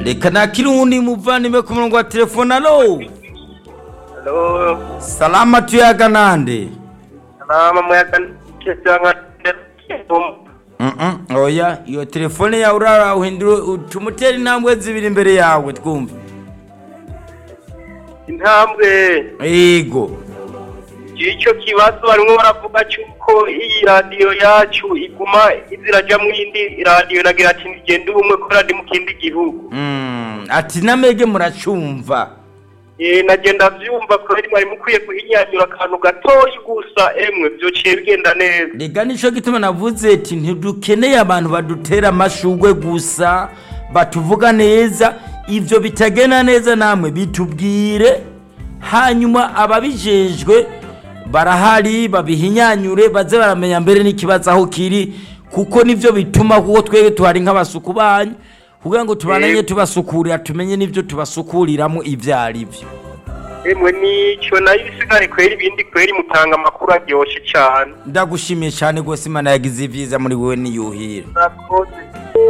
reka nakiri uwundi muvandimwe ku murongo wa telefone alo Halo, salama tuyaga nande salama muyaga cyangwa Mm-mm, oya iyo telefone yawe urara uhindura utumutera intambwe zibiri imbere yawe twumve intambwe yego icyo kibazo barimo baravuga cy'uko iyi radiyo yacu iguma izirajya mu yindi radiyo nagira ati ntigende ubumwe ko radi mu kindi gihugu Mm, ati namege muracumva Eh, nagenda byumva kubera mwari mukwiye guhinyanyura akantu gatoya gusa emwe byociye bigenda neza rega nico gituma navuze ati ntidukeneye abantu badutera amashugwe gusa batuvuga neza ivyo bitagenda neza namwe bitubwire hanyuma ababijejwe barahari babihinyanyure baze baramenya mbere n'ikibazo aho kiri kuko nivyo bituma kuko twebwe tuhari nk'abasuku banyu kugira ngo tubananye Yego. tubasukurira tumenye n'ivyo tubasukuriramo ivyo ari vyo emwe nicyo nayo ibisigaye kwera ibindi kwera mutanga amakuru aryoshye cyane ndagushimiye cyane rwose imana yagize ivyiza muri wewe niyuhira murakoze